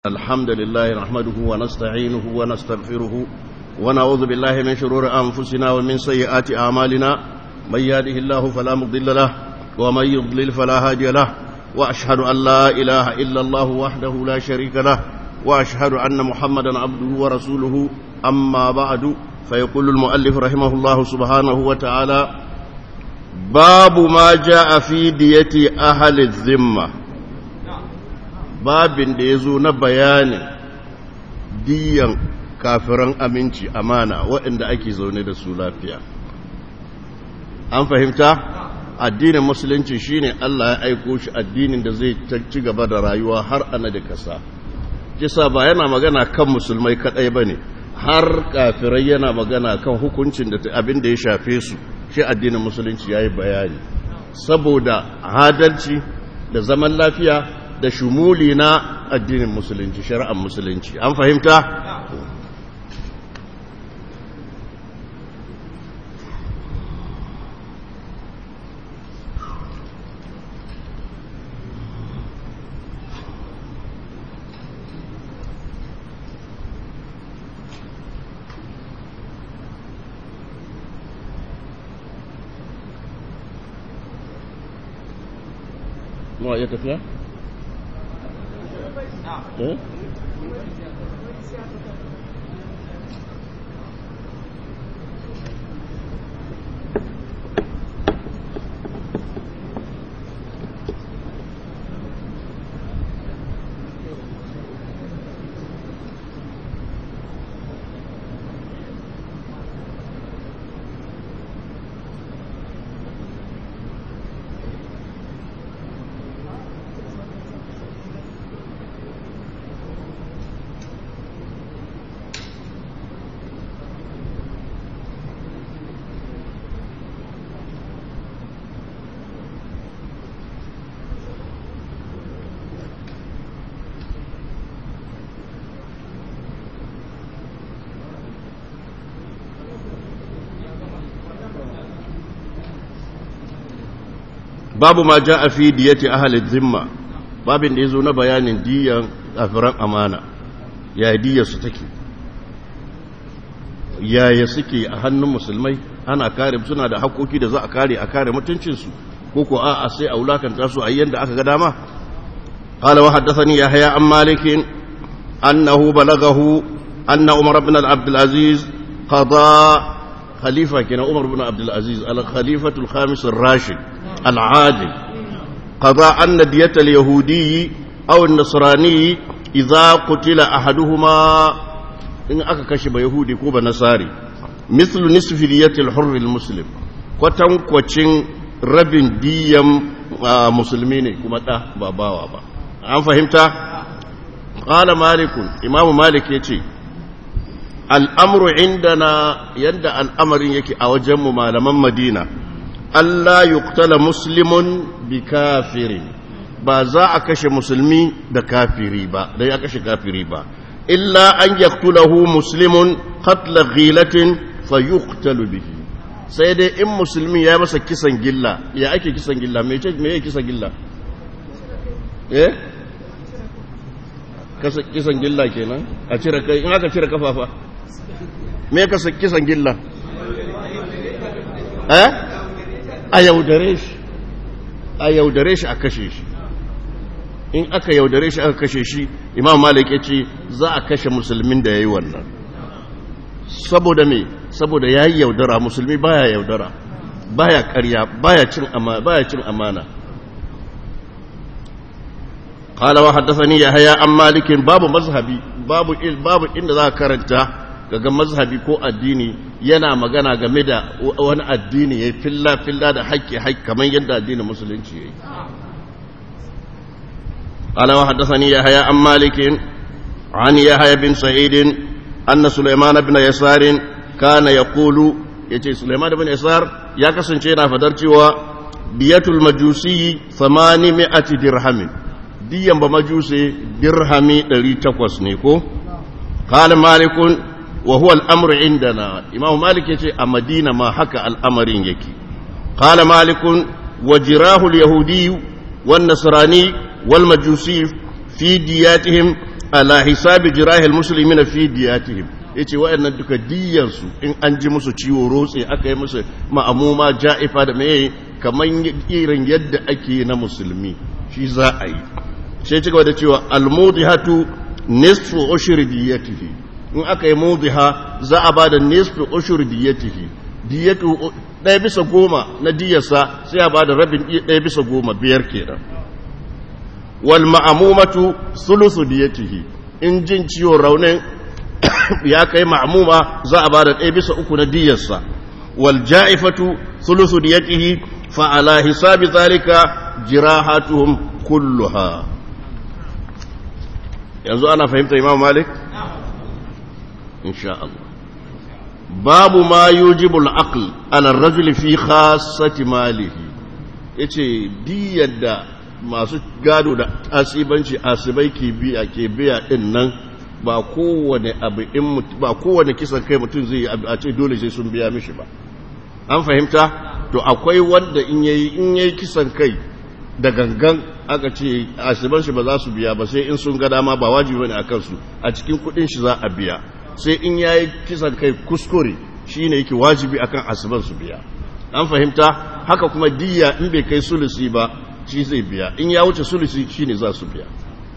الحمد لله نحمده ونستعينه ونستغفره ونعوذ بالله من شرور أنفسنا ومن سيئات أعمالنا من يهده الله فلا مضل له ومن يضلل فلا هادي له وأشهد أن لا إله إلا الله وحده لا شريك له وأشهد أن محمدا عبده ورسوله أما بعد فيقول المؤلف رحمه الله سبحانه وتعالى باب ما جاء في دية أهل الذمة babin da ya zo na bayanin diyan kafiran aminci amana waɗanda ake zaune da su lafiya an fahimta addinin musulunci shine Allah ya aiko shi addinin da zai ci gaba da rayuwa har ana da kasa kisa ba yana magana kan musulmai kadai bane har kafirai yana magana kan hukuncin da abin da ya shafe su shi addinin musulunci yayi bayani saboda adalci da zaman lafiya da shumuli na addinin musulunci shari'ar musulunci an fahimta Mau ya tafiya? Eh? babu ma ja a fi diyati ahalin zimma babin da ya zo na bayanin diyan kafiran amana ya diyar su take yaya suke a hannun musulmai ana kare suna da haƙoƙi da za a kare a kare mutuncinsu ko ko a'a sai a wulakanta su a yanda aka ga dama قال وحدثني يحيى عن مالك أنه بلغه أن عمر بن عبد العزيز قضى خليفة كان عمر بن عبد العزيز الخليفة الخامس الراشد العادل قضى أن دية اليهودي أو النصراني إذا قتل أحدهما إن أكا كشب يهودي كوبا نصاري مثل نصف دية الحر المسلم kwatan kwacin rabin diyan musulmi ne kuma ɗa ba bawa ba an fahimta ƙala malikun imamu malik ya ce al'amuru indana yadda al'amarin yake a wajenmu malaman madina Allah yuktala muslimun bi kafirin ba za a kashe musulmi da kafiri ba da ya kashe kafiri ba illa an yaktulahu muslimun qatla ghilatin fa yuktalu bihi sai dai in musulmi ya masa kisan gilla ya ake kisan gilla me ce me kisan gilla eh kasa kisan gilla kenan a cire kai in aka cire kafafa me kasa kisan gilla eh a yaudare shi a yaudare shi a kashe shi in aka yaudare shi aka kashe shi imam malik ya ce za a kashe musulmin da ya yi wannan saboda me saboda ya yi yaudara musulmi baya yaudara baya karya baya cin amana baya cin amana قال وحدثني يحيى عن مالك باب مذهبي باب باب ان ذا karanta kaga mazhabi ko addini yana magana game da wani addini ya filla filla da haƙƙi haƙƙi kamar yadda addinin musulunci yayi قال وحدثني يحيى عن مالك عن يحيى بن سعيد أن سليمان بن يسار كان يقول يتي سليمان بن يسار يا كسنچينا فدرتي دية المجوسي ثمانمائة درهم ديا بمجوسي درهمي 800 نيكو قال مالك وهو الأمر عندنا إمام مالك يتي أمدينة ما حكى الأمر يكي قال مالك وجراه اليهودي والنصراني والمجوسي في دياتهم ala hisabi jirahil muslimina fi diyatihim yace wayannan duka diyansu in an ji musu ciwo rotse aka yi musu ma'amuma ja'ifa da meye kaman irin yadda ake na musulmi shi za a yi sai ci gaba da cewa almudihatu nisfu ushri diyatihi in aka yi mudiha za a bada nisfu ushri diyatihi diyatu ɗaya bisa goma na diyarsa sai a bada rabin ɗaya bisa goma biyar kenan wal ma'amumatu sulusu diyatihi in jin ciwon raunin ya kai ma'amuma za a bada ɗaya bisa uku na diyarsa wal ja'ifatu sulusu diyatihi fa ala hisabi zalika jirahatuhum kulluha yanzu ana fahimta imam malik insha Allah babu ma yujibu al-aql ala ar-rajul fi khassati malihi yace diyar da masu gado da asibanci asibai ke biya ke biya din nan ba kowane abu in ba kowane kisan kai mutum zai a ce dole sai sun biya mishi ba an fahimta to akwai wanda in yayi in yayi kisan kai da gangan aka ce asiban shi ba za su biya ba sai in sun ga dama ba wajibi bane akan su a cikin kudin shi za a biya sai in yayi kisan kai kuskure shine yake wajibi akan asiban su biya an fahimta haka kuma diya in bai kai sulusi ba shi zai biya in ya wuce sulusi shine za su biya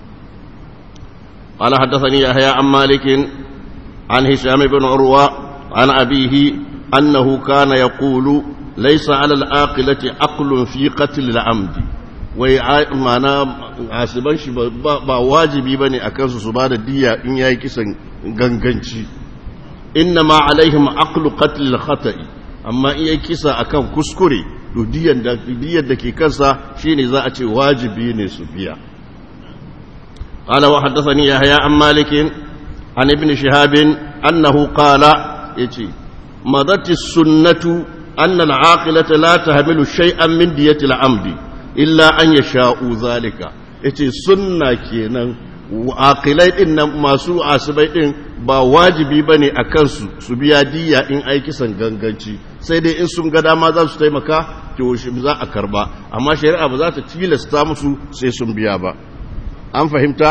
قال حدثني يحيى عن مالك عن هشام بن عروة عن أبيه أنه كان يقول ليس على العاقلة عقل في قتل العمد wai mana asiban shi ba wajibi ba ne a kansu su ba da diya in ya yi kisan ganganci inna ma alaihim aqlu qatl khata'i amma in ya kisa akan kuskure to diyan da diyar da ke kansa shine za a ce wajibi ne su biya qala wa haddathani yahya an malik an ibn shihab annahu qala yace madat as-sunnatu anna al-aqilata la tahmilu shay'an min diyati al-amdi illa an ya sha'u zalika ya ce sunna kenan aƙilai ɗin nan masu asibai ɗin ba wajibi ba ne a kansu su biya diya in aikisan ganganci sai dai in sun ga dama za su taimaka to za a karba amma shari'a ba za ta tilasta musu sai sun biya ba an fahimta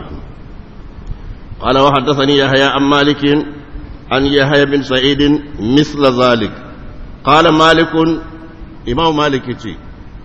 قال وحدثني يحيى عن مالك عن يحيى بن سعيد مثل ذلك قال مالك إمام مالك يتي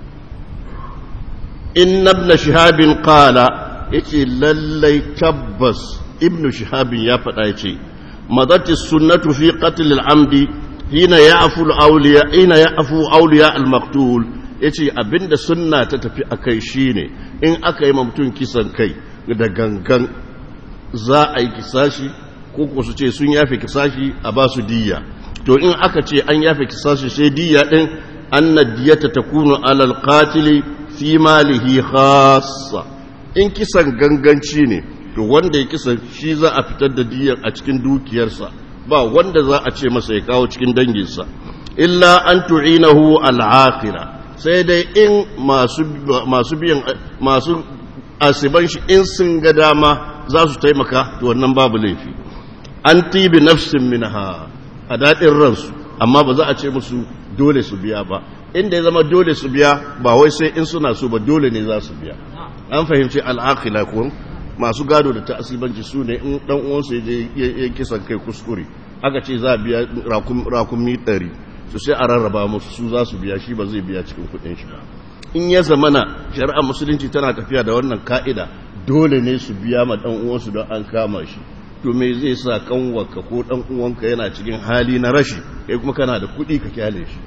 inna ibn shahabin qala yace lallai tabbas ibn shahabin ya faɗa yace madati sunnatu fi qatl al-amdi hina ya'fu al-awliya hina ya'fu awliya al-maqtul yace abinda sunna ta tafi akai shine in aka yi mutum kisan kai da gangan za a yi kisashi ko ko su ce sun yafe kisashi a ba su diyya to in aka ce an yafe kisashi sai diyya din anna diyata takunu alal qatili fi malihi khassa in kisan ganganci ne to wanda ya kisan shi za a fitar da diyar a cikin dukiyarsa ba wanda za a ce masa ya kawo cikin danginsa illa an tu'inahu al'aqila sai dai in masu masu biyan masu asiban shi in sun ga dama za su taimaka to wannan babu laifi an tibi nafsin minha a daɗin ransu amma ba za a ce musu dole su biya ba inda ya zama dole su biya ba wai sai in suna so ba dole ne za su biya an fahimci al'akila kun masu gado da ta'asibanci su ne in dan uwansu ya je ya kisan kai kuskure aka ce za a biya rakumi ɗari su sai a rarraba musu su za su biya shi ba zai biya cikin kuɗin shi ba in ya zamana shari'ar musulunci tana tafiya da wannan ka'ida dole ne su biya ma dan uwansu don an kama shi to me zai sa kanwarka ko dan uwanka yana cikin hali na rashi kai kuma kana da kuɗi ka kyale shi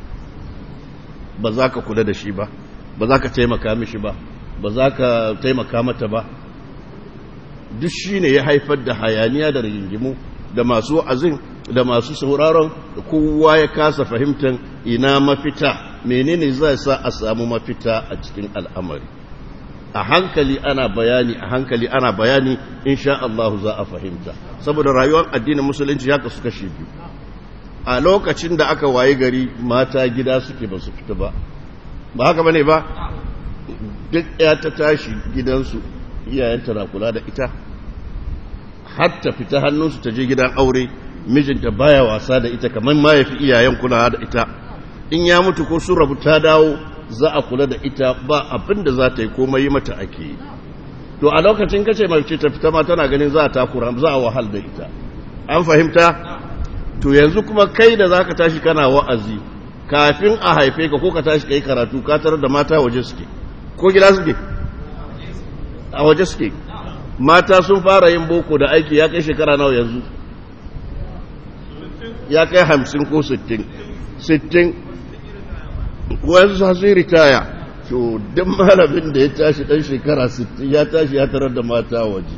ba za ka kula da shi ba ba za ka taimaka mishi ba ba za ka taimaka mata ba duk shi ne ya haifar da hayaniya da rigingimu da masu wa'azin da masu sauraron da kowa ya kasa fahimtar ina mafita menene zai sa a samu mafita a cikin al'amari a hankali ana bayani a hankali ana bayani insha Allah za a fahimta saboda rayuwar addinin musulunci ya kasu kashi biyu a lokacin da aka waye gari mata gida suke ba su fita ba ba haka bane ba duk ya ta tashi gidansu iyayenta na kula da ita har ta fita hannunsu ta je gidan aure mijinta baya wasa da ita kamar ma ya fi iyayen kula da ita in ya mutu ko sun rabu ta dawo za a kula da ita ba abin da za ta yi komai mata ake yi to a lokacin kace mace ta fita ma tana ganin za ta kura za a wahal da ita an fahimta to yanzu kuma kai da zaka tashi kana wa'azi kafin a haife ka ko ka tashi kai karatu ka tarar da mata waje suke ko gida suke a waje suke mata sun fara yin boko da aiki ya kai shekara nawa yanzu ya kai hamsin ko sittin sittin wayansu sun sun ritaya to duk malamin da ya tashi dan shekara sittin ya tashi ya tarar da mata waje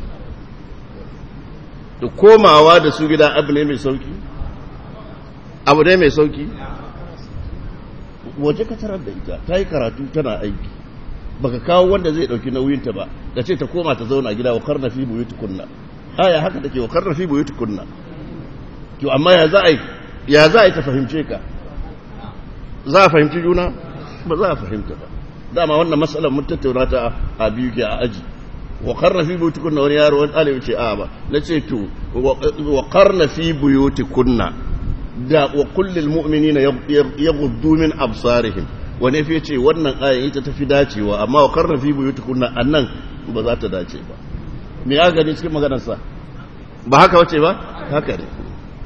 da komawa da su gida abu ne mai sauki abu ne mai sauki waje ka tarar da ita ta yi karatu tana aiki baka kawo wanda zai dauki nauyinta ba da ce ta koma ta zauna gida wa karna fi buyutukunna aya haka take wa karna fi buyutukunna to amma ya za a yi ya za a yi ta fahimce ka za a fahimci juna ba za a fahimta ba dama wannan matsalar mun tattauna ta a biyu ke a aji wa karna fi buyutukunna wani yaro wani ɗalibi ce a ba na ce to wa karna fi buyutukunna da wa kullil mu'minina yaghuddu min absarihim wani fi ce wannan ayan ita tafi dacewa amma wa karna fi buyutukunna annan ba za ta dace ba me ya gani cikin maganarsa ba haka wace ba haka ne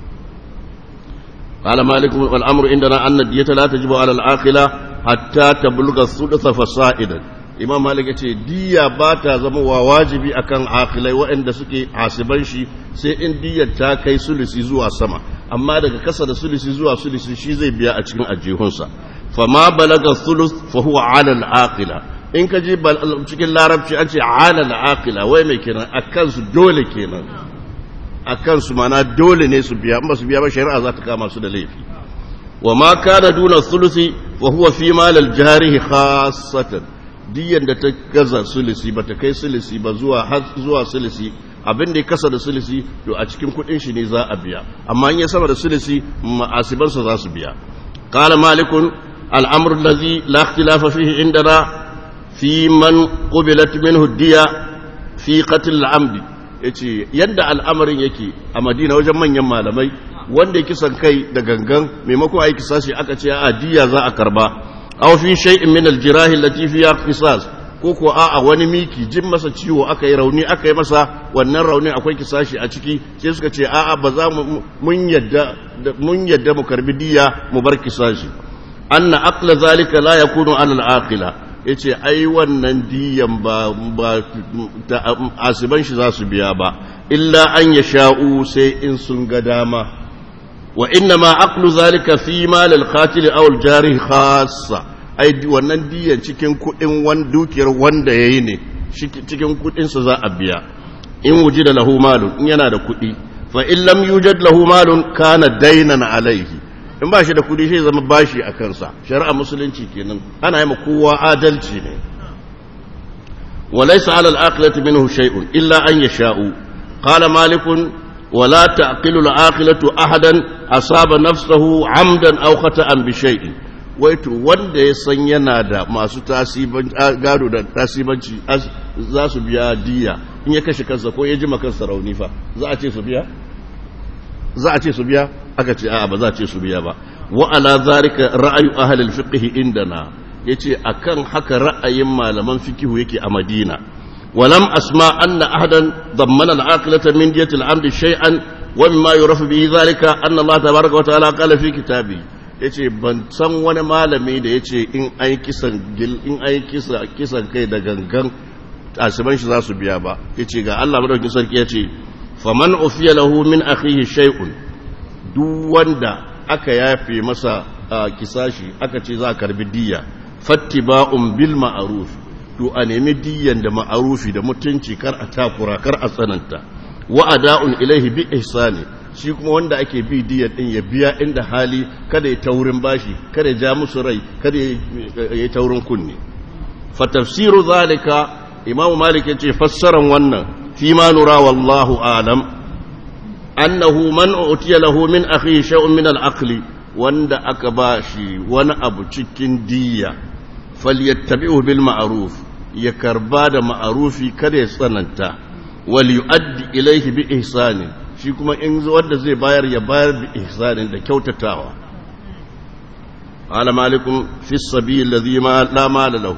قال مالك والأمر عندنا أن الدية لا تجب على العاقلة حتى تبلغ الثلث فصائدا imam malik ya ce diya ba ta zama wa wajibi akan akilai waɗanda suke hasiban shi sai in diyar ta kai sulisi zuwa sama amma daga kasa da sulisi zuwa sulisi shi zai biya a cikin ajihunsa fama balaga sulus fa huwa ala al-aqila in ka je cikin larabci an ce ala al-aqila wai mai kenan akan su dole kenan akan su mana dole ne su biya ba su biya ba shari'a za ta kama su da laifi wa ma kana duna sulusi wa huwa fi mal al-jarihi khassatan diyan da ta gaza sulisi ba ta kai sulisi ba zuwa har zuwa sulisi abin da ya kasa da sulisi to a cikin kudin shi ne za a biya amma in ya sama da sulisi ma'asiban sa za su biya qala malikun al-amr allazi la ikhtilafa fihi indana fi man qubilat minhu diya fi qatl al-amd yace yadda al'amarin yake a Madina wajen manyan malamai wanda ya kisan kai da gangan maimakon aiki sashi aka ce a diya za a karba aw fi shay'in min al-jirah allati fiha qisas ko ko a'a wani miki jin masa ciwo aka yi rauni aka yi masa wannan raunin akwai kisashi a ciki sai suka ce a'a ba za mu mun yadda mun yadda mu karbi diya mu bar kisashi anna aqla zalika la yakunu ala al-aqila yace ai wannan diyan ba ba asiban shi za su biya ba illa an yasha'u sai in sun ga dama wa inna ma aqlu zalika fi mal al-qatil aw al-jarih khassa ai wannan diyan cikin kudin wan dukiyar wanda yayi ne cikin kudin sa za a biya in wujida lahu malun in yana da kudi fa in lam yujad lahu malun kana daynan alayhi in ba shi da kudi sai zama bashi a kansa shari'a musulunci kenan ana yi kowa adalci ne وليس على العاقلة منه شيء إلا أن يشاء قال مالك ولا تعقل العاقلة أحدا أصاب نفسه عمدا أو خطأ بشيء waito wanda ya san yana da masu gado da tasibanci za su biya diya in ya kashe kansa ko ya ji kansa rauni fa za a ce su biya za a ce su biya aka ce a'a ba za a ce su biya ba wa ala zalika ra'ayu ahli al-fiqh indana yace akan haka ra'ayin malaman fikihu yake a Madina ولم أسمع أن أحدا ضمن العاقلة من دية العمد شيئا ومما يعرف به ذلك أن الله تبارك وتعالى قال في كتابه yace ban san wani malami da yace in ai kisan gil in ai kisa kisan kai da gangan asiban shi za su biya ba yace ga Allah madaukakin sarki yace faman ufiya lahu min akhihi shay'un duk wanda aka yafe masa kisashi aka ce za a karbi diya fattiba'un bil ma'ruf to a nemi diyan da ma'arufi da mutunci kar a takura kar a tsananta wa ada'un ilaihi bi ihsani shi kuma wanda ake bi diyan din ya biya inda hali kada ya taurin bashi kada ya ja musu rai kada ya taurin kunne fa tafsiru zalika imamu malik yace fassaran wannan fi ma nura wallahu alam annahu man utiya lahu min akhi shay'un min al-aqli wanda aka bashi wani abu cikin diya falyattabi'u bil ma'ruf ya karba da ma'arufi kada ya tsananta wal yu'addi ilayhi bi ihsani shi kuma in wanda zai bayar ya bayar bi ihsani da kyautatawa qala malikum fi sabil alladhi ma la mala lahu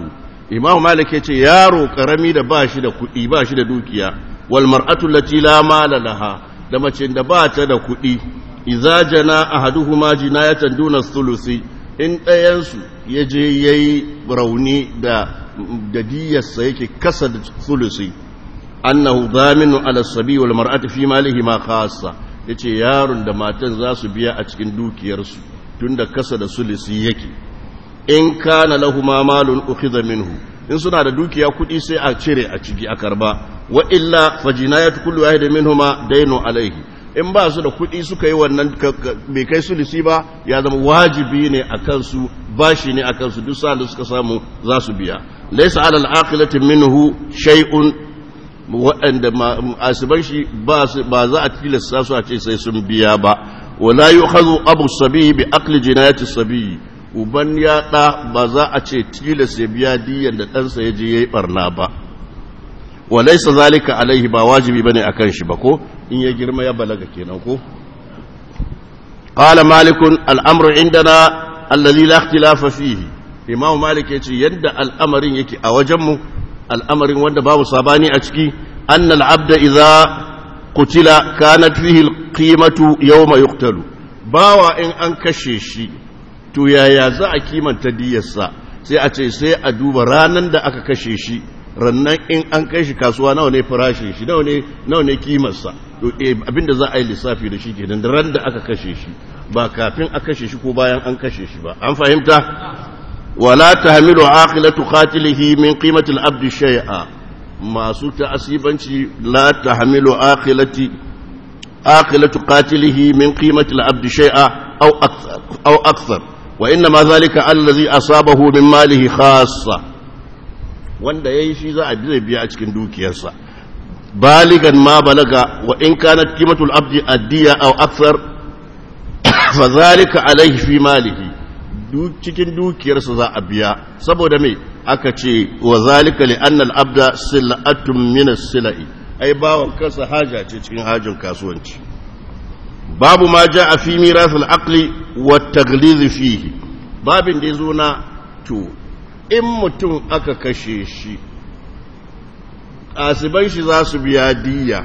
imam malik yace yaro karami da ba shi da kuɗi ba shi da dukiya wal mar'atu allati la mala laha da mace da ba ta da kuɗi idza jana ahaduhuma jinayatan duna thuluthi in ɗayan su yaje yayi rauni da da diyarsa yake kasa da thuluthi annahu dhaminu ala sabi wal mar'ati fi malihi ma khassa yace yaron da matan za su biya a cikin dukiyarsu tunda kasa da sulusi yake in kana lahuma malun ukhidha minhu in suna da dukiya kudi sai a cire a ciki a karba wa illa fajinayatu kullu wahid minhuma daynu alayhi in ba su da kudi suka yi wannan bai kai sulusi ba ya zama wajibi ne akan su bashi ne akan su duk sa'an da suka samu za su biya laysa ala al-aqilati minhu shay'un waɗanda asiban shi ba za a tilasta su a ce sai sun biya ba wala yu'khadhu abu sabi bi aqli jinayati sabi uban ya ɗa ba za a ce tilas ya biya diyan da ɗansa ya je ya yi ɓarna ba walaisa zalika alaihi ba wajibi bane akan shi ba ko in ya girma ya balaga kenan ko qala malikun al'amru indana alladhi la ikhtilafa fihi imam malik yace yadda al'amarin yake a wajen mu al'amarin wanda babu sabani a ciki anna al'abda idza qutila kanat fihi al-qimatu yawma yuqtalu bawa in an kashe shi to yaya za a kimanta diyarsa sai a ce sai a duba ranar da aka kashe shi rannan in an kai shi kasuwa nawa ne farashin shi nawa ne nawa ne kimarsa to abinda za a yi lissafi da shi kenan da ran da aka kashe shi ba kafin a kashe shi ko bayan an kashe shi ba an fahimta wala tahmilu aqilatu qatilihi min qimati al-abd shay'a masu ta'asibanci la tahmilu aqilati aqilatu qatilihi min qimati al-abd shay'a aw akthar aw akthar وإنما ذلك الذي أصابه من ماله خاصة wanda ya yi shi za a zai biya a cikin dukiyarsa baligan ma balaga wa in kanat qimatul abdi addiya aw akthar fa zalika alayhi fi malihi cikin dukiyarsa za a biya saboda me aka ce wa zalika li anna al abda sil'atun min as-sila'i ai bawon kansa haja ce cikin hajin kasuwanci babu ma ja a fi mirasul aqli wa taglizi fihi babin da yazo na to in mutum aka kashe shi asiban shi za su biya diya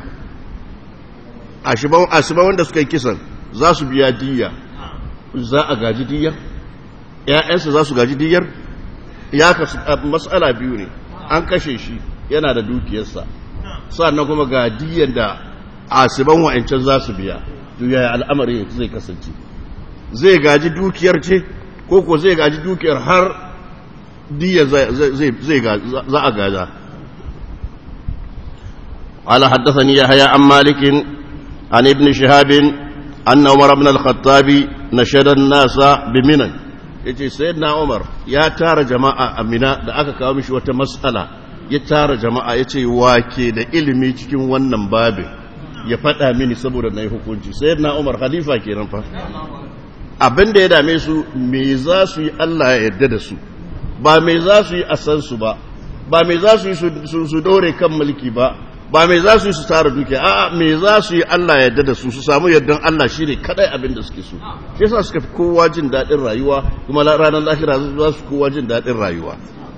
asiban wanda suka yi kisan za su biya diya za a gaji diyar ‘ya'yansa za su gaji diyar ya kasu matsala biyu ne an kashe shi yana da dukiyarsa sannan kuma ga diyar da asiban wa'ancan za su biya yaya al'amari zai kasance zai gaji dukiyar ce ko ko zai gaji dukiyar har diya za a gaza ala haddathani yahya an malikin an ibn shihabin anna umar ibn al-khattabi nashada an-nasa bi minan yace sayyidina umar ya tara jama'a a mina da aka kawo mishi wata mas'ala ya tara jama'a yace wake da ilimi cikin wannan babin ya faɗa mini saboda na yi hukunci sai na umar khalifa kenan fa abin da ya dame su me za su yi Allah ya yarda da su ba me za su yi a san su ba ba me za su yi su dore kan mulki ba ba me za su yi su tara dukiya a'a me za su yi Allah ya yarda da su su samu yardan Allah shine kadai abin da suke so shi yasa suka fi kowa jin daɗin rayuwa kuma ranar lahira za su kowa jin daɗin rayuwa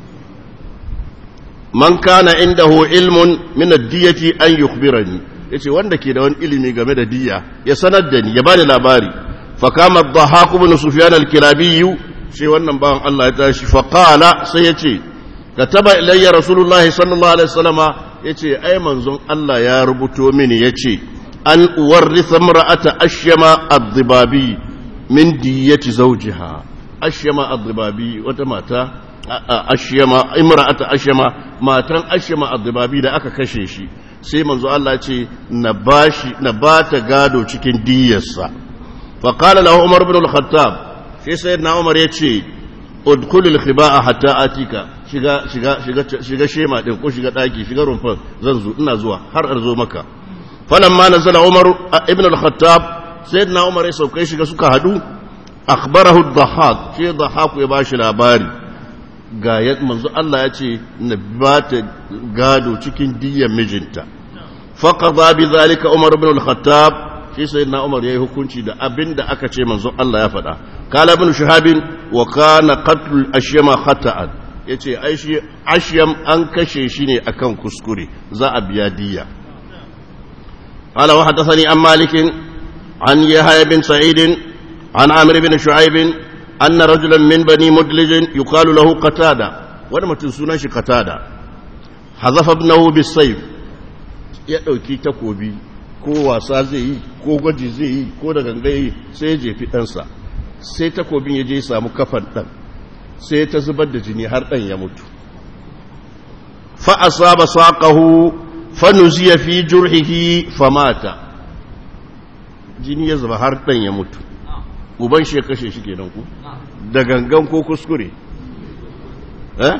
man kana indahu ilmun min ad-diyati an yukhbirani ya ce wanda ke da wani ilimi game da diya ya sanar da ni ya bani labari fakama dhahaq ibn sufyan al-kilabi shi wannan bawan Allah ya tashi faqala sai ya ce kataba ilayya rasulullahi sallallahu alaihi wasallama yace ai manzon Allah ya rubuto mini yace an uwarritha imra'ata ashyama ad-dibabi min diyati zawjiha ashyama ad-dibabi wata mata ashyama imra'ata ashyama matan ashyama ad-dibabi da aka kashe shi sai manzo Allah ce na bashi na bata gado cikin diyarsa fa qala lahu umar ibn al-khattab sai sayyidina umar yace udkhul al-khiba'a hatta atika shiga shiga shiga shiga shema din ko shiga daki shiga rumfan zan zo ina zuwa har arzo maka falamma nazala umar ibn al-khattab sayyidina umar ya saukai shiga suka hadu akhbarahu ad-dhahhak sai dhahhak ya bashi labari ga manzo Allah ya ce na ba ta gado cikin diyyar mijinta faqada bi zalika Umar ibn al-Khattab shi sayyidina Umar yayi hukunci da abinda aka ce manzo Allah ya faɗa kala ibn Shihab wa kana qatl al-ashyama khata'an ya ce ashiyam an kashe shi ne akan kuskure za a biya diya قال وحدثني عن مالك عن يحيى بن سعيد عن عمرو بن شعيب أن رجلا من بني مدلج يقال له قتادة ولما تنسونا شي قتادة حذف ابنه بالسيف يدوكي تكوبي ko wasa zai yi ko gwaji zai yi ko da gangaye sai ya jefi ɗansa sai takobin ya je samu kafan ɗan sai ta zubar da jini har ɗan ya mutu fa asaba saqahu fa nuziya fi jurhihi famata jini ya zuba har ɗan ya mutu uban shi ya kashe shi kenan ku da gangan ko kuskure eh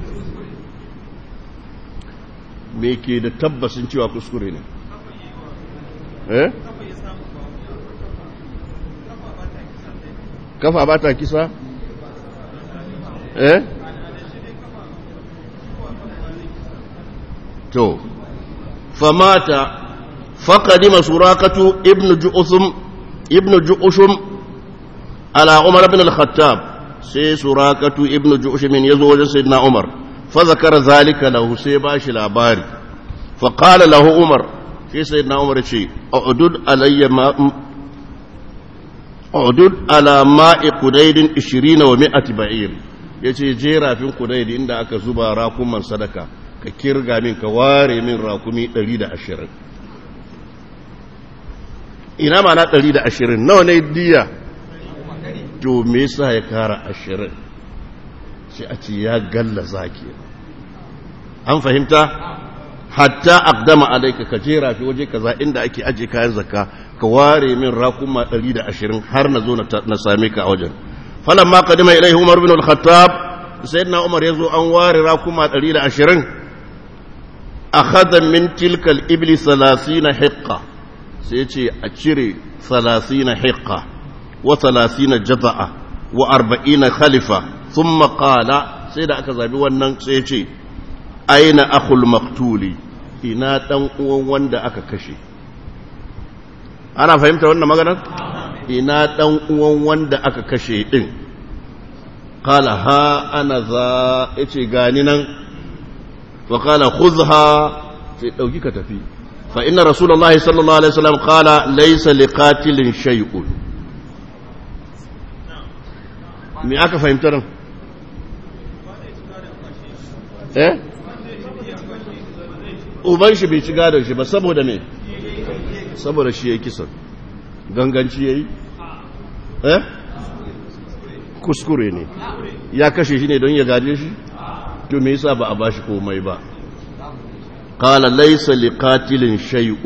me ke da tabbasin cewa kuskure ne eh kafa ba ta kisa eh to famata فقدم سراقة ابن جؤثم ابن جؤشم على عمر بن الخطاب سي سراقة ابن جؤشم يزوج سيدنا عمر فذكر ذلك له سي باش العباري فقال له عمر في سيدنا عمر شيء اعدد علي ما اعدد على ماء قديد عشرين ومائة بعير yace je rafin kudaidi inda aka zuba rakuman sadaka ka kirga min ka ware min rakumi 120 ina ma na ɗari da ashirin nawa ne diya to me yasa ya kara ashirin sai a ce ya galla zaki an fahimta hatta aqdama alayka ka jera fi waje kaza inda ake aje kayan zakka ka ware min rakuma ɗari da ashirin har na zo na same ka a wajen falamma qadima ilayhi umar bin al-khattab sayyidina umar yazo an ware rakuma ɗari da ashirin akhadha min tilka al-ibli 30 hiqqa sai ce a cire salasina hiƙa wa salasina jaza'a wa arba'ina khalifa sun maƙala sai da aka zabi wannan sai ce aina akhul maktuli ina ɗan uwan wanda aka kashe ana fahimta wannan maganar ina ɗan uwan wanda aka kashe ɗin ƙala ha ana za ya ce gani nan wa ƙala khuzha sai ɗauki ka tafi فإن رسول الله صلى الله عليه وسلم قال ليس لقاتل شيء me aka fahimta nan eh uban shi bai ci gadon shi ba saboda me saboda shi ya yi kisan ganganci ya yi eh kuskure ne ya kashe shi ne don ya gaje shi to me yasa ba a bashi komai ba قال ليس لقاتل شيء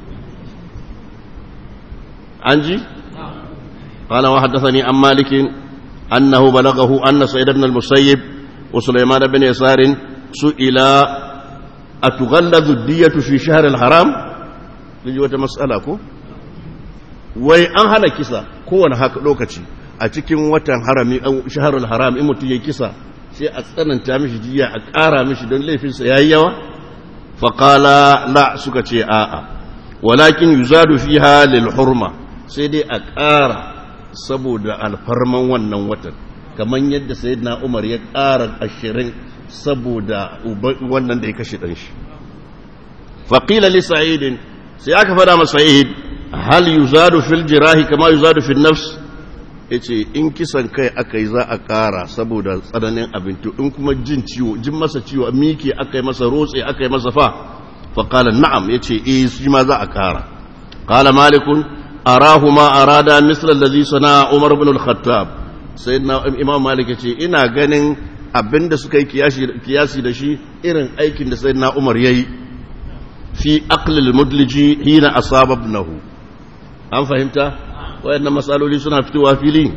عنجي قال وحدثني عن مالك أنه بلغه أن سيد بن المسيب وسليمان بن يسار سئل أتغلظ الدية في شهر الحرام لجي wata mas'ala ko wai an hana kisa kowane haka lokaci a cikin watan harami shaharul haram in mutum ya kisa sai a tsananta mishi jiya a ƙara mishi don laifinsa yayi yawa faƙala la suka ce a'a walakin yuzadu fiha lil hurma sai dai a ƙara saboda alfarman wannan watan kamar yadda sayyidina Umar ya ƙara ashirin saboda wannan da ya kashe ɗan shi faƙila li sa'idin sai aka faɗa masa sa'id hal yuzadu fil jirahi kama yuzadu fil nafs yace in kisan kai aka yi za a ƙara saboda tsananin abinci in kuma jin ciwo jin masa ciwo miki aka yi masa rotse aka yi masa fa faƙala na'am ya ce eh shi ma za a ƙara ƙala malikun arahu ma arada misal allazi sana umar ibn al-khattab sai na imam malik ya ce ina ganin abinda suka yi kiyasi da shi irin aikin da sayyidina umar yayi fi aqlil mudliji hina asaba ibnahu an fahimta wayannan matsaloli suna fitowa fili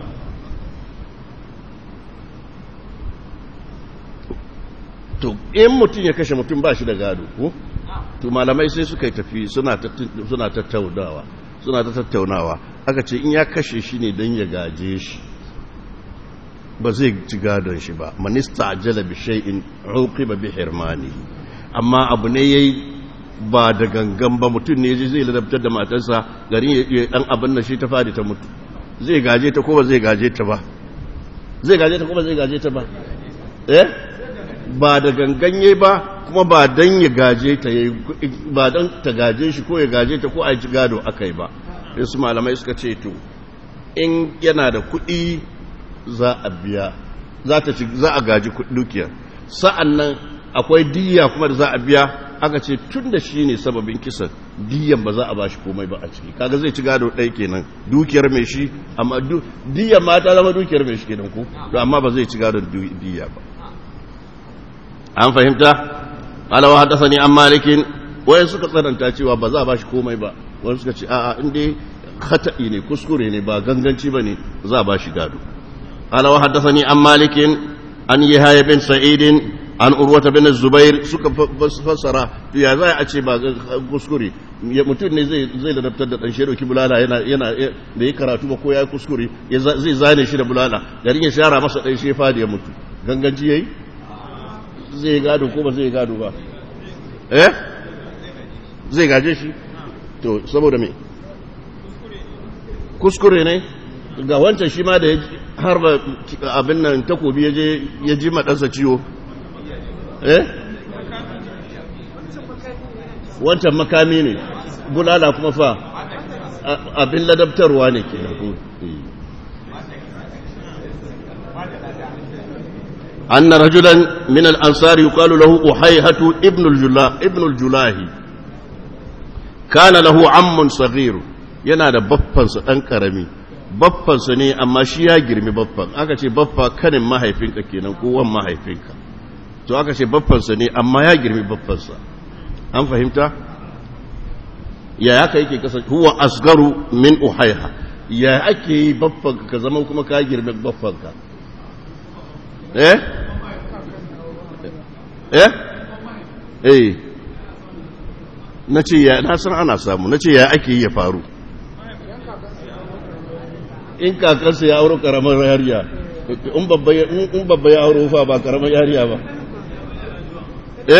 to in mutum ya kashe mutum ba shi da gado ko to malamai sai suka yi tafi suna tattaunawa suna ta tattaunawa aka ce in ya kashe shi ne don ya gaje shi ba zai ci gadon shi ba manista ajala bi shay'in uqiba bi hirmani amma abu ne yayi ba da gangan ba mutum ne zai ladabtar da matarsa garin ya dan abin da shi ta fadi ta mutu zai gaje ta ko ba zai gaje ta ba zai gaje ta ko ba zai gaje ta ba eh ba da ganganye ba kuma ba dan ya gaje ta yayi ba dan ta gaje shi ko ya gaje ta ko a ji gado akai ba su malamai suka ce to in yana da kuɗi za a biya za ta za a gaji dukiyar sa'annan akwai diya kuma da za a biya aka ce tun da shi ne sababin kisan diyan ba za a ba shi komai ba a ciki kaga zai ci gado ɗaya kenan dukiyar mai shi amma diyan ma ta zama dukiyar mai shi kenan ko to amma ba zai ci gado diya ba an fahimta alawa haddathani an malikin wayan suka tsananta cewa ba za a ba shi komai ba wani suka ce a'a in dai khata'i ne kuskure ne ba ganganci ba ne za a ba shi gado alawa haddathani an malikin an yi haya bin sa'idin an urwata bin zubair suka fassara ya za a ce ba kuskure mutum ne zai ladabtar da ɗanshe ɗauki bulala yana da ya karatu ba ko ya kuskure zai zane shi da bulala garin ya shara masa ɗanshe fadi ya mutu ganganci ya yi zai gado ko ba zai gado ba eh zai gaje shi to saboda me kuskure ne ga wancan shi ma da harba abin nan takobi ya ji maɗansa ciwo eh wancan makami ne bulala kuma fa abin ladabtarwa ne ke أن رجلا من الأنصار يقال له أحيهة ابن الجلا ابن الجلاهي كان له عم صغير ينادى بفن سدان كرمي بفن سني أما شيا جرمي بفن أكا شي بفا كان ما هيفينك كينا كوان ما هيفينك to aka ce baffansa ne amma ya girmi baffansa an fahimta ya haka yake kasa huwa asgaru min uhaiha ya ake yi baffanka ka zama kuma ka girmi baffanka eh eh eh na ce ya na san ana samu na ce ya ake yi ya faru in kakarsa ya auro karamar yariya in babba ya auro fa ba karamar yariya ba eh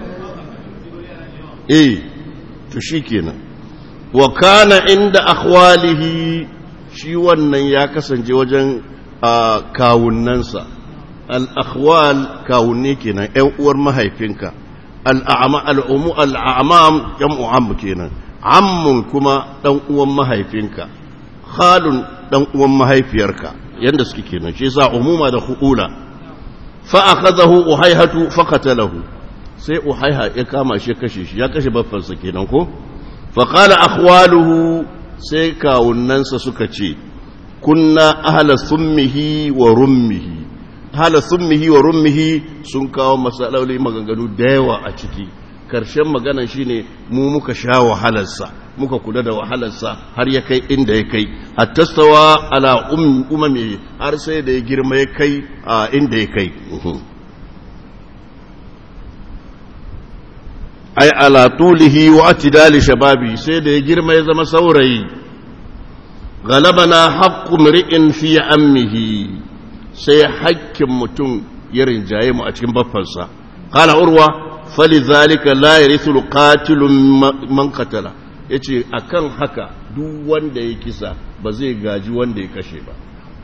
eh to shikenan wa kana inda akhwalihi shi wannan ya kasance wajen kawunnansa al-akhwal kawunne kenan ƴan uwar mahaifinka al-a'ma al-umu al-a'mam jam'u am kenan ammun kuma dan uwan mahaifinka khalun dan uwan mahaifiyarka yanda suke kenan shi yasa umuma da khuula fa akhadahu uhayhatu faqatalahu sai uhaiha ya kama shi kashe shi ya kashe baffansa kenan ko fa qala akhwaluhu sai kawunnansa suka ce kunna ahla summihi wa rummihi ahla summihi wa rummihi sun kawo masaloli maganganu da yawa a ciki karshen maganan shine mu muka sha wahalarsa muka kula da wahalarsa har ya kai inda ya kai hattastawa ala umami har sai da ya girma ya kai a inda ya kai ai ala tulihi wa atidali shababi sai da ya girma ya zama saurayi galabana haqqu mri'in fi ammihi sai hakkin mutum ya rinjaye mu a cikin baffansa qala urwa falizalika la yarithu alqatilu man qatala yace akan haka duk wanda ya kisa ba zai gaji wanda ya kashe ba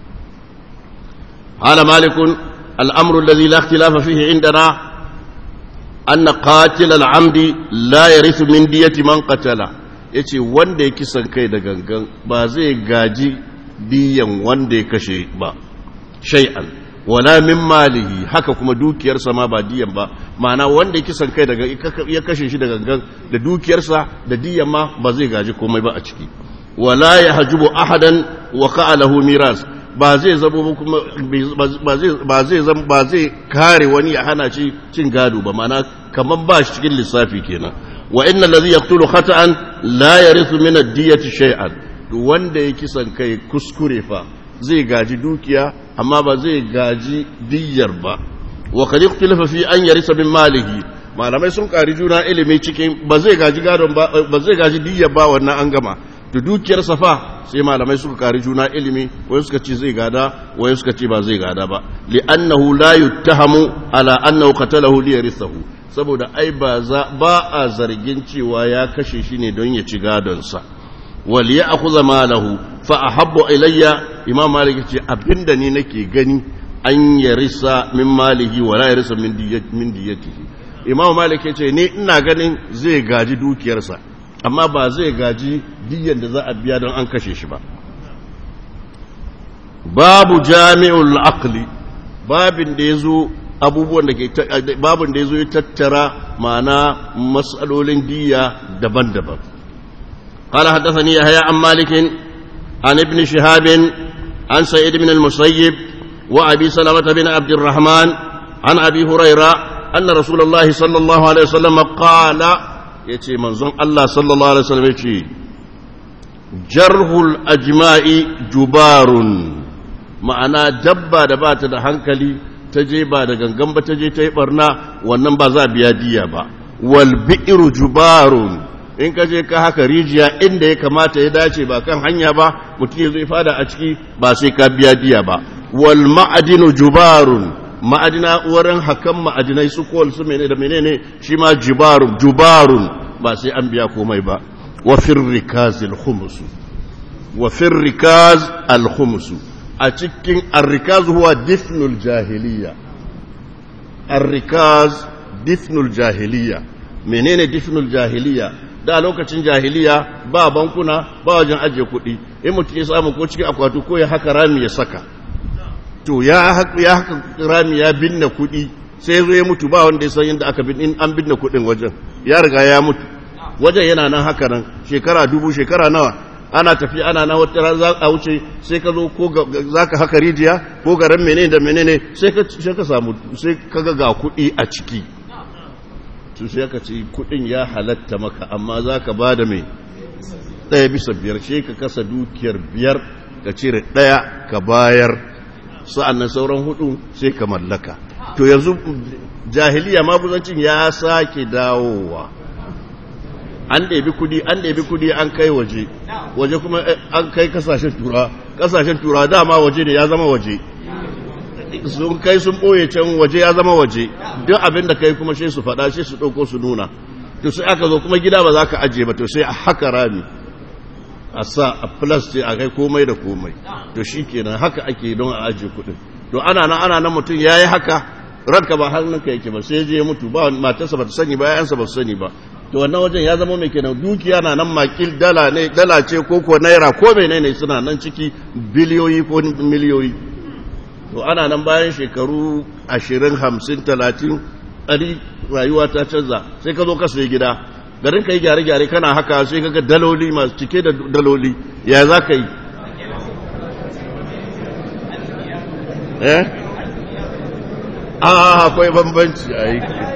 qala malikun al-amru alladhi la ikhtilafa fihi indana أن قاتل العمد لا يرث من دية من قتل yace wanda ya kisan kai da gangan ba zai gaji diyan wanda ya kashe ba shay'an wala min malihi haka kuma dukiyarsa ma ba diyan ba ma'ana wanda ya kisan kai daga ya kashe shi da gangan da dukiyarsa da diyan ma ba zai gaji komai ba a ciki wala yahjubu ahadan wa qa'alahu miras ba zai zabo kuma ba zai ba zai kare wani ya hana shi cin gado ba mana kaman ba shi cikin lissafi kenan wa inna allazi yaqtulu khata'an la yarithu min ad-diyati shay'an wanda ya kisan kai kuskure fa zai gaji dukiya amma ba zai gaji diyyar ba wa qad ikhtalafa fi an yarisa min malihi malamai sun kari juna ilimi cikin ba zai gaji gadon ba ba zai gaji diyyar ba wannan an gama da dukiyar safa sai malamai suka kari juna ilimi wai suka ce zai gada wai suka ce ba zai gada ba li'annahu la yuttahamu ala annahu qatalahu li yarithahu saboda ai ba za ba a zargin cewa ya kashe shi ne don ya ci gadon sa wal ya'khudha malahu fa ahabbu ilayya imam malik ce abinda ni nake gani an yarisa min malihi wa la yarisa min diyatihi imam malik yace ni ina ganin zai gaji dukiyarsa amma ba zai gaji diyan da za a biya don an kashe shi ba babu jami'ul aqli babin da yazo abubuwan da ke babin da yazo ya tattara ma'ana mas'alolin diya daban-daban قال حدثني يحيى عن مالك عن ابن شهاب عن سعيد بن المسيب وأبي سلمة بن عبد الرحمن عن أبي هريرة أن رسول الله صلى الله عليه وسلم قال يتي منظم الله صلى الله عليه وسلم يتي جرح الأجماء جبار ma'ana dabba da ba ta da hankali ta je ba da gangan ba ta je ta yi barna wannan ba za biya diya ba wal bi'ru jubarun in ka je ka haka rijiya inda ya kamata ya dace ba kan hanya ba mutum ya zai fada a ciki ba sai ka biya diya ba wal ma'adinu jubarun ma'adina wurin hakan ma'adinai su kowal su menene da menene shi ma jubarun jubarun ba sai an biya komai ba wa firrikaz al-khums wa firrikaz al-khums a cikin arrikaz huwa difnul jahiliya arrikaz difnul jahiliya menene difnul jahiliya da lokacin jahiliya ba bankuna ba wajen ajiye kuɗi in mutum ya samu ko cikin akwati ko ya haka rami ya saka to ya haka rami ya binne kuɗi sai zo ya mutu ba wanda ya san yadda aka bin an binne kuɗin wajen ya riga ya mutu wajen yana nan haka nan shekara dubu shekara nawa ana tafi ana na wata ran za a wuce sai ka zo ko za ka haka rijiya ko garin menene da menene sai ka samu sai ka ga ga kuɗi a ciki to sai ka ce kuɗin ya halatta maka amma za ka ba da mai ɗaya bisa biyar sai ka kasa dukiyar biyar ka cire ɗaya ka bayar sa'an nan sauran hudu sai ka mallaka to yanzu jahiliya maguzancin ya sake dawowa an ɗebi kudi an ɗebi kudi an kai waje waje kuma an kai kasashen tura kasashen tura dama waje ne ya zama waje sun kai sun ɓoye can waje ya zama waje duk abin da kai kuma sai su faɗa sai su ɗauko su nuna to sai aka zo kuma gida ba za ka ajiye ba to sai a haka rami a sa a plastic a kai komai da komai to shi kenan haka ake don a ajiye kuɗin to ana nan ana nan mutum ya yi haka ranka ba hannunka yake ba sai je ya mutu ba matarsa ba ta sani ba yayansa ba su sani ba to wannan wajen ya zama mai kenan dukiya na nan makil dala ne dala ce ko ko naira ko menene suna nan ciki biliyoyi ko miliyoyi to ana nan bayan shekaru ashirin hamsin talatin ɗari rayuwa ta canza sai ka zo ka sai gida garin ka yi gyare-gyare kana haka sai ka ga daloli masu cike da daloli ya za ka yi eh a akwai bambanci a yi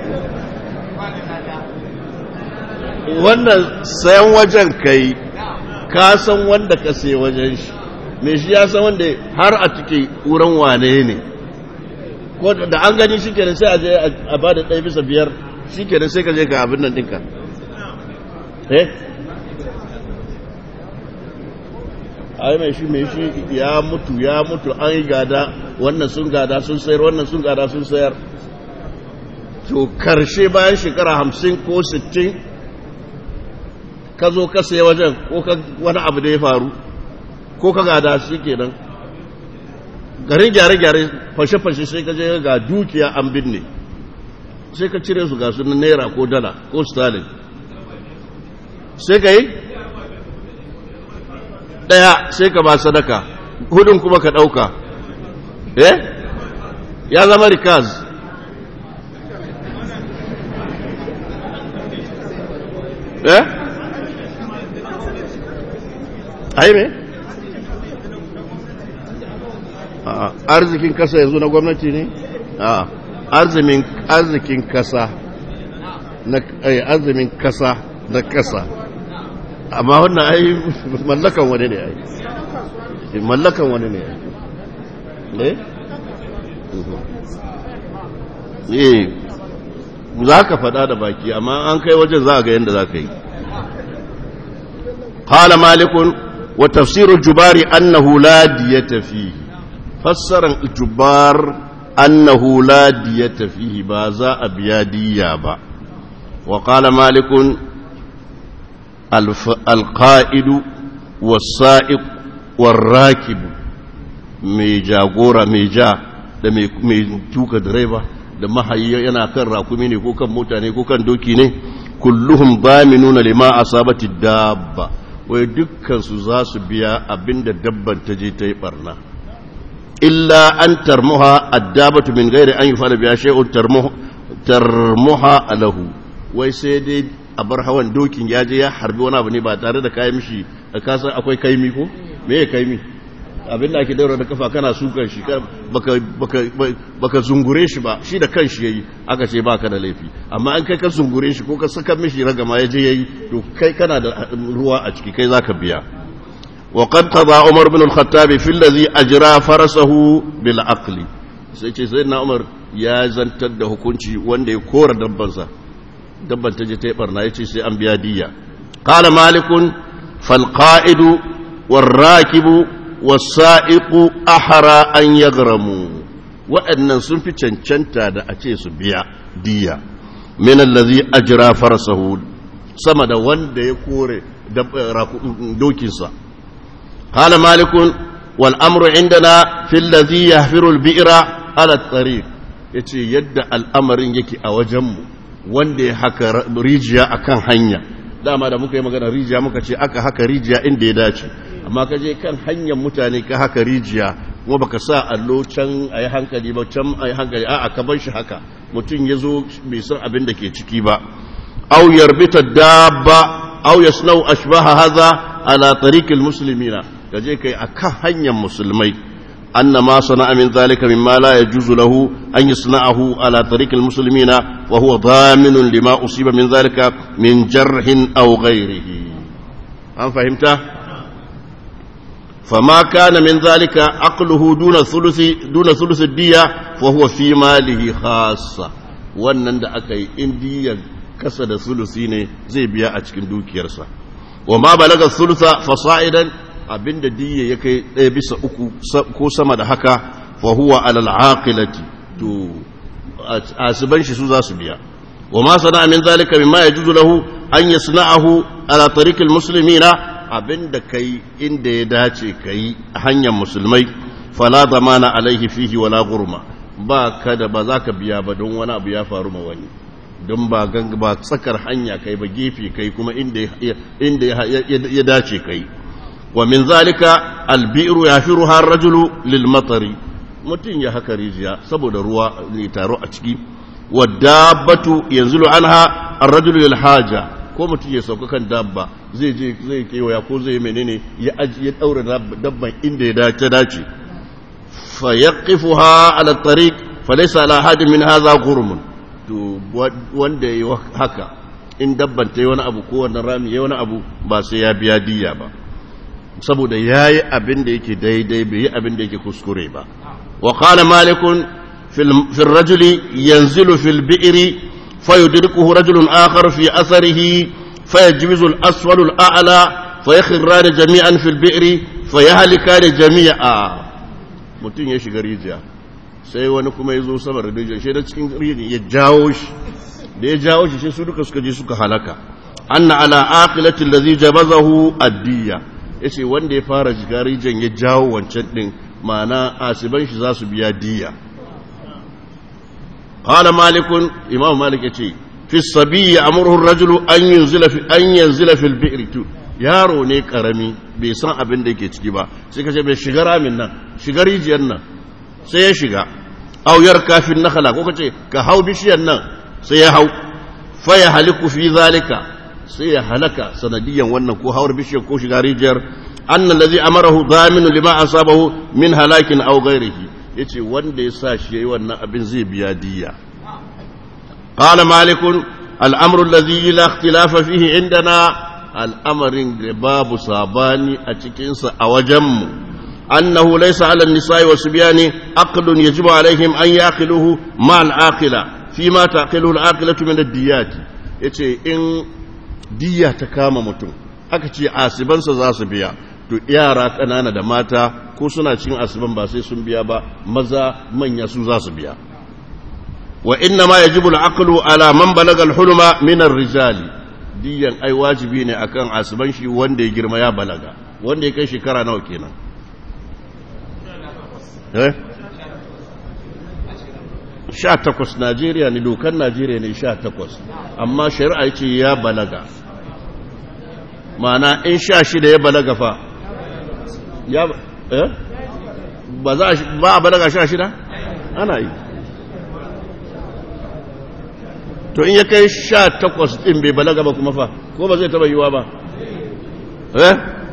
wannan sayan wajen kai ka san wanda ka sai wajen shi me shi ya san wanda har a cike wurin wane ne ko da an gani shi kenan sai a je a ba da ɗaya bisa biyar shi kenan sai ka je ka abin nan ɗinka eh ai mai shi mai shi ya mutu ya mutu an yi gada wannan sun gada sun sayar wannan sun gada sun sayar to karshe bayan shekara hamsin ko sittin ka zo ka sayi wajen ko wani abu da ya faru ko ka gada shi kenan garin gyare-gyare fashe-fashe sai ka je ga dukiya an binne sai ka cire su ga su naira ko dala ko stalin sai ka yi ɗaya sai ka ba sadaka hudun kuma ka ɗauka eh ya zama rikaz eh ai me arzikin kasa yanzu na gwamnati ne a arzikin kasa na arzikin kasa na kasa amma wannan ai mallakan wani ne ai mallakan wani ne ai ne eh za ka faɗa da baki amma an kai wajen za a ga yadda za ka yi قال مالك وتفسير الجبار أنه لا دية فيه فسر الجبار أنه لا دية فيه بازا أبيادية با وقال مالك الف القائد والسائق والراكب ميجا غورا ميجا da mai tuka direba da mahayi yana kan rakumi ne ko kan mota ne ko kan doki ne kulluhum baminuna lima asabati dabba wai dukkan su za su biya abinda dabban ta je ta yi barna illa an tarmuha addabatu min ghairi an yufala biya shay'un tarmuha tarmuha lahu wai sai dai a bar hawan dokin ya je ya harbi wani abu ne ba tare da kayan mishi da kasan akwai kaimi ko me ya kaimi abin da ake daura da kafa kana sukan shi baka zungure shi ba shi da kan shi yayi aka ce baka da laifi amma an kai ka zungure shi ko ka saka mishi ragama ya je yayi to kai kana da ruwa a ciki kai zaka biya wa qad qada umar bin al-khattab fi allazi ajra farasahu bil aqli sai ce sai na umar ya zantar da hukunci wanda ya kora dabbansa dabban ta je ta yi barna ya ce sai an biya diya qala malikun fal qa'idu war rakibu wasa'iku ahara an yagramu waɗannan sun fi cancanta da a ce su biya diya min allazi ajra farsahu sama da wanda ya kore dokinsa qala malikun wal amru indana fi allazi yahfiru al bi'ra ala tariq yace yadda al'amarin yake a wajenmu wanda ya haka rijiya akan hanya dama da muka yi magana rijiya muka ce aka haka rijiya inda ya dace amma ka je kan hanyar mutane ka haka rijiya kuma baka sa allo can a yi hankali ba can a yi hankali a ka bar shi haka mutum ya zo bai san abin da ke ciki ba au yarbita dabba au yasnau ashbaha haza ala tariqil muslimina ka je kai akan hanyar musulmai anna ma sana'a min zalika mimma la yajuzu lahu an yasna'ahu ala tariqil muslimina wa huwa dhaminun lima usiba min zalika min jarhin aw ghayrihi an fahimta فما كان من ذلك عقله دون ثلث دون ثلث الدية فهو في ماله خاصة wannan da aka yi indiya kasa da sulusi ne zai biya a cikin dukiyarsa wa ma balaga sulusa fasa'idan abinda diya ya kai ɗaya bisa uku ko sama da haka fa huwa alal aqilati to asiban shi su za su biya wa ma sana min zalika mimma yajuzu lahu an yasna'ahu ala tariqil muslimina abin da ka yi inda ya dace ka yi a hanyar musulmai fala zamana alaihi fihi wala gurma ba ka da ba za ka biya ba don wani abu ya faru ma wani don ba ba tsakar hanya kai ba gefe kai kuma inda ya dace kai wa min zalika albi'ru yafiru har rajulu lil matari mutum ya haka rijiya saboda ruwa ne taro a ciki wa dabbatu yanzulu anha ar-rajulu lil haja ko mutum ya sauka kan dabba zai je zai kewaya ko zai menene ya aji ya daura dabban inda ya dace dace fa yaqifuha ala tariq fa laysa ala hadin min hadha ghurm to wanda yayi haka in dabban ta yi wani abu ko wannan rami yayi wani abu ba sai ya biya diya ba saboda yayi abin da yake daidai bai yi abin da yake kuskure ba wa qala malikun fil rajuli yanzilu fil bi'ri فيدركه رجل آخر في أثره فيجوز الأسفل الأعلى فيخران جميعا في البئر فيهلكان جميعا mutum ya shiga rijiya sai wani kuma ya zo sama da rijiya shi da cikin rijiya ya jawo shi da ya jawo shi sai su duka suka je suka halaka anna ala aqilati allazi jabazahu addiya yace wanda ya fara shiga rijiyan ya jawo wancan din ma'ana asiban shi za su biya diya قال مالك امام مالك يتي في الصبي يأمره الرجل أن ينزل في أن ينزل في البئر yaro ne karami bai san abin da yake ciki ba sai ka ce bai shiga ramin nan shiga rijiyar nan sai ya shiga auyar kafin nakhala ko kace ka hau bishiyar nan sai ya hau fa ya haliku fi zalika sai ya halaka sanadiyan wannan ko hawar bishiyar ko shiga rijiyar anna allazi amarahu zaminu lima asabahu min halakin aw ghairihi yace wanda ya sa shi yayi wannan abin zai biya diya qala malikun al'amru allazi la ikhtilafa fihi indana al'amarin da babu sabani a cikin sa a wajenmu annahu laysa 'ala an-nisa'i wa subyani aqlun yajibu 'alayhim an yaqiluhu ma al-aqila fi ma taqilu al-aqilatu min ad-diyat yace in diya ta kama mutum aka ce asibansa za su biya to yara ƙanana da mata ko suna cikin asiban ba sai sun biya ba maza manya su za su biya wa inna ma yajibu al-aqlu ala man balaga al-hulma min ar-rijali diyan ai wajibi ne akan asiban shi wanda ya girma ya balaga wanda ya kai shekara nawa kenan eh sha takwas najeriya ne dokan najeriya ne sha takwas amma shari'a ce ya balaga mana in sha shida ya balaga fa ya eh ba za ba a balaga sha shida ana yi to in ya kai sha takwas ɗin bai balaga ba kuma fa ko ba zai taba yiwa ba eh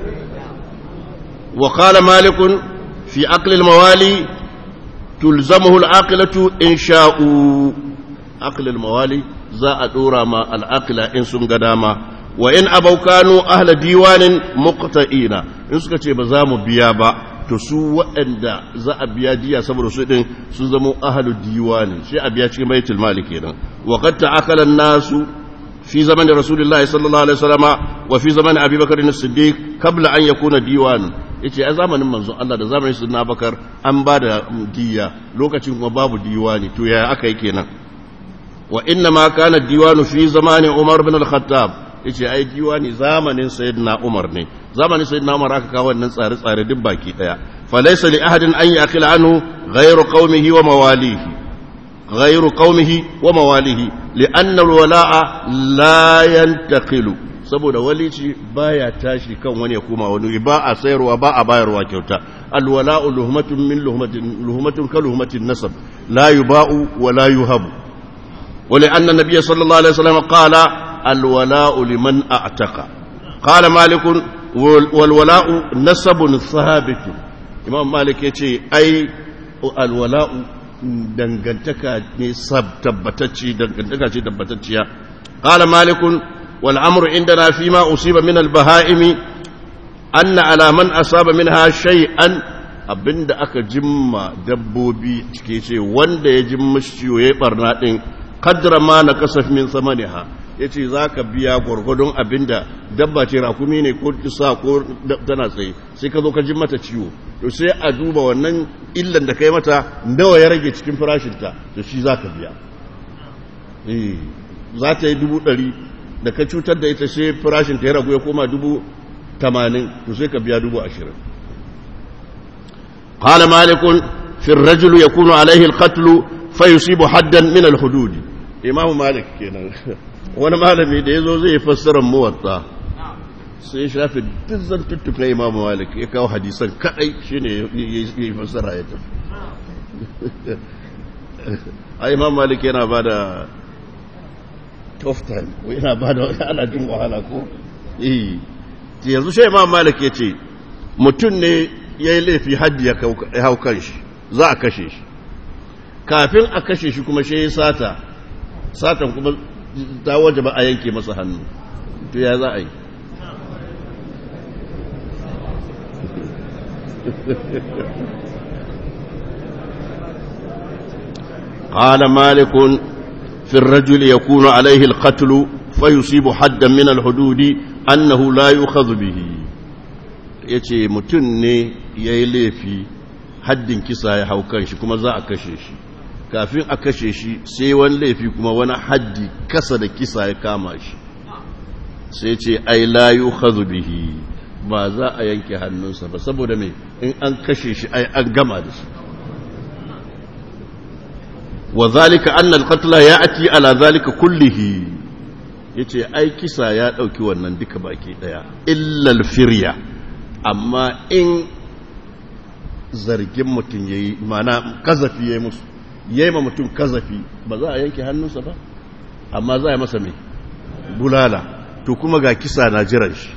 wa qala malikun fi aqli al-mawali tulzamuhu al-aqilatu in sha'u aqli al-mawali za a dora ma al-aqila in sun ga dama wa in abau kanu ahla diwanin muqta'ina in suka ce ba za mu biya ba to su waɗanda za a biya diya saboda su din sun zama ahlu diwanin sai a biya cikin baitul mali kenan wa qad ta'akala nasu fi zaman rasulullahi sallallahu alaihi wasallama wa fi zaman abi bakr as-siddiq qabla an yakuna diwan yace a zamanin manzon Allah da zamanin sunna bakar an ba da diya lokacin kuma babu diwani to yaya aka yi kenan wa inna ma kana diwanu fi zamani umar bin al-khattab yace ai diwani zamanin sayyidina Umar ne zamanin sayyidina Umar aka kawo wannan tsare-tsare duk baki daya falaysa li ahadin an yaqila anhu ghayru qaumihi wa mawalihi ghayru qaumihi wa mawalihi li'anna al-wala'a la yantaqilu saboda walici baya tashi kan wani ya koma wani ba a sayarwa ba a bayarwa kyauta alwala'u luhmatun min luhmatin luhmatun ka luhmatin nasab la yuba'u wa la yuhabu ولأن النبي صلى الله عليه وسلم قال الولاء لمن أعتق قال مالك والولاء نسب ثابت إمام مالك يتي أي الولاء dangantaka ne tabbatacci dangantaka ce tabbatacciya qala malik wal amru indana fi ma usiba min al bahaimi anna ala man asaba minha shay'an abinda aka jimma dabbobi cike ce wanda ya jimma ciwo ya barna din kadra ma na kasaf min samaniha ya ce za ka biya gwargwadon abinda dabba ce rakumi ne ko sa ko tana tsaye sai ka zo ka ji mata ciwo to sai a duba wannan illan da ka yi mata nawa ya rage cikin farashinta to shi za ka biya za ta yi dubu ɗari da ka cutar da ita sai farashinta ya ragu ya koma dubu tamanin to sai ka biya dubu ashirin قال مالك في الرجل يكون عليه القتل فيصيب حدا من الحدود imamu malik kenan wani malami da ya zo zai fassarar muwatta sai shafi duk zantuttukan imamu malik ya kawo hadisan kadai shi ne ya yi fassara ya tafi a imamu malik yana ba da tough time yana ba da ana jin wahala ko eh yanzu shi imamu malik ya ce mutum ne ya yi laifi haddi ya hau kan shi za a kashe shi kafin a kashe shi kuma shi ya sata satan kuma ta waje ba a yanke masa hannu to ya za a yi قال مالك في الرجل يكون عليه القتل فيصيب حدا من الحدود أنه لا يؤخذ به yace mutum ne ya yi laifi haddin kisa ya hau kan shi kuma za a kashe shi kafin a kashe shi sai wani laifi kuma wani haddi kasa da kisa ya kama shi sai ce ai layu bihi ba za a yanke hannunsa ba saboda mai in an kashe shi ai an gama da shi wa zalika annal qatla ya'ti ala zalika kullihi yace ai kisa ya dauki wannan duka baki daya illa al-firya amma in zargin mutum yayi mana kazafi yayi musu yayi ma mutum kazafi ba za a yanke hannunsa ba amma za a yi masa mai bulala to kuma ga kisa na jiran shi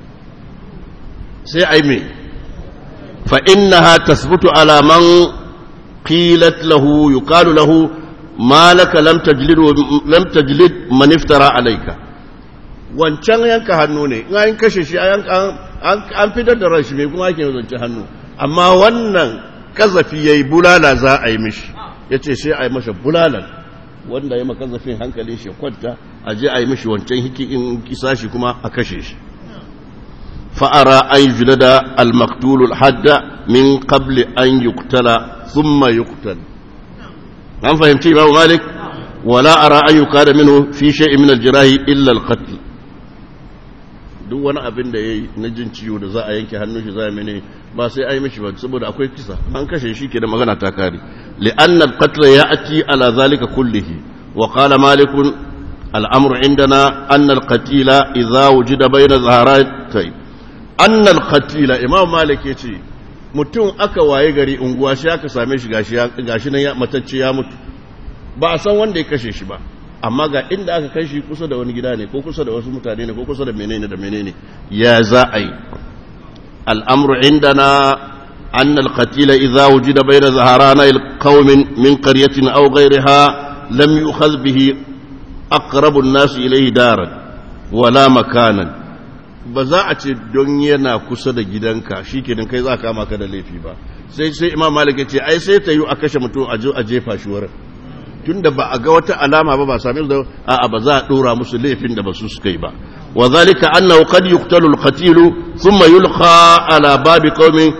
sai ai mai fa innaha tasbutu ala man qilat lahu yuqalu lahu ma laka lam tajlid lam tajlid man iftara alayka wancan yanka hannu ne in an kashe shi an an fitar da ran shi mai kuma ake zance hannu amma wannan kazafi yayi bulala za a yi mishi yace sai a yi masa bulalan wanda ya maka zafin hankalin shi kwanta a je a yi mishi wancan hiki in kisa shi kuma a kashe shi fa'ara an julada al-maktulul hadda min qabli an yuktala thumma yuktal an fahimci imamu malik wala ara an yukada minhu fi shay'in min al-jirahi illa al-qatl duk wani abin da ya yi na jin ciwo da za a yanke hannun shi za a mene ba sai a yi mishi ba saboda akwai kisa an kashe shi ke da magana ta kare li'anna al-qatl ya'ti ala zalika kullihi wa qala malik al-amru indana anna al-qatila idha wujida bayna zaharatay anna al-qatila imam malik yace mutum aka waye gari unguwa shi aka same shi gashi gashi nan ya matacce ya mutu ba a san wanda ya kashe shi ba amma ga inda aka kai shi kusa da wani gida ne ko kusa da wasu mutane ne ko kusa da menene da menene ya za a yi al'amru indana an alqatila idza wujida bayna zaharana alqaumin min qaryatin aw ghayriha lam yu'khadh bihi aqrabu an-nas ilayhi daran wala makanan ba za a ce don yana kusa da gidanka shikenan kai za ka kama ka da laifi ba sai sai imam malik ya ce ai sai ta yi a kashe mutum a jefa shi wurin tunda ba a ga wata alama ba ba sami da a'a ba za a dora musu laifin da ba su suka yi ba wa zalika annahu qad yuqtalu al-qatil thumma yulqa ala babi qaumin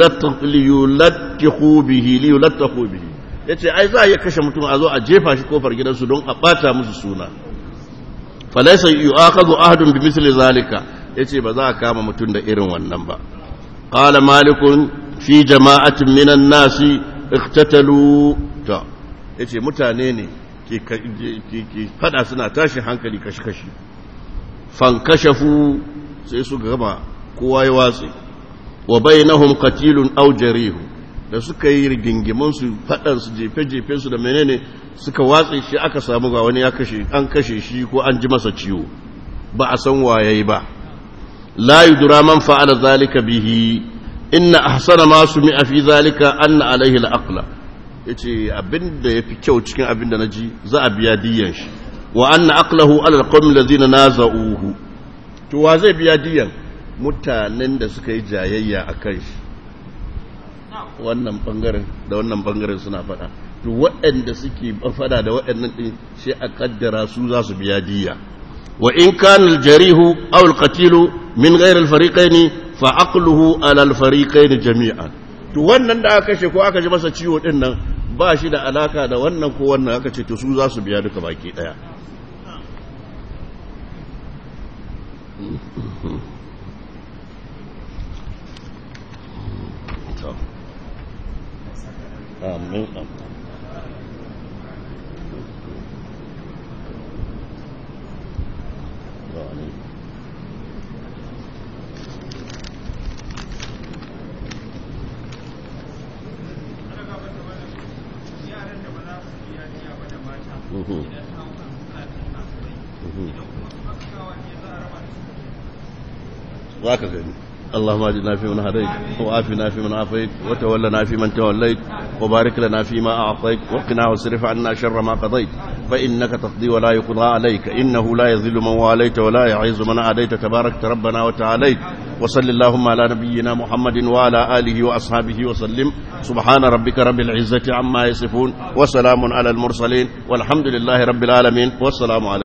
liyulattiqu bihi liyulattiqu bihi yace ai za a iya kashe mutum a zo a jefa shi kofar gidansu don a bata musu suna falaysa yu'akhadhu ahadun bi misli zalika yace ba za a kama mutum da irin wannan ba qala malikun fi jama'atin minan nasi iqtatalu ta ya ce mutane ne ke fada suna tashin hankali kashi-kashi fankashafu sai su gama kowa ya watsi wa bainahum qatilun aw jarihu da suka yi rigingimin su fadan su jefe-jefe su da menene suka watsi shi aka samu ga wani ya kashe an kashe shi ko an ji masa ciwo ba a san waye ba la yudra man fa'ala zalika bihi inna ahsana ma sumi'a fi zalika anna alaihi al-aqla ya ce abin da ya fi kyau cikin abin da na ji za a biya diyan shi wa an na aklahu alal qawmin lazina naza'uhu to wa zai biya diyan mutanen da suka yi jayayya a kan shi wannan bangaren da wannan bangaren suna fada to waɗanda suke fada da waɗannan din sai a kaddara su za su biya diya wa in kana al-jarihu aw al-qatilu min ghayr al-fariqayn fa aqluhu ala al-fariqayn jami'an to wannan da aka kashe ko aka ji masa ciwo din nan ba shi da alaka da wannan ko wannan aka ce to su za su biya duka baki daya amin za ka gani اللهم اجعلنا في من هديت وعافنا في من عافيت وتولنا في من توليت وبارك لنا فيما اعطيت وقنا واصرف عنا شر ما قضيت فانك تقضي ولا يقضى عليك انه لا يذل من واليت ولا يعز من عاديت تبارك ربنا وتعاليت وصل اللهم على نبينا محمد وعلى اله واصحابه وسلم سبحان ربك رب العزه عما يصفون وسلام على المرسلين والحمد لله رب العالمين والسلام عليكم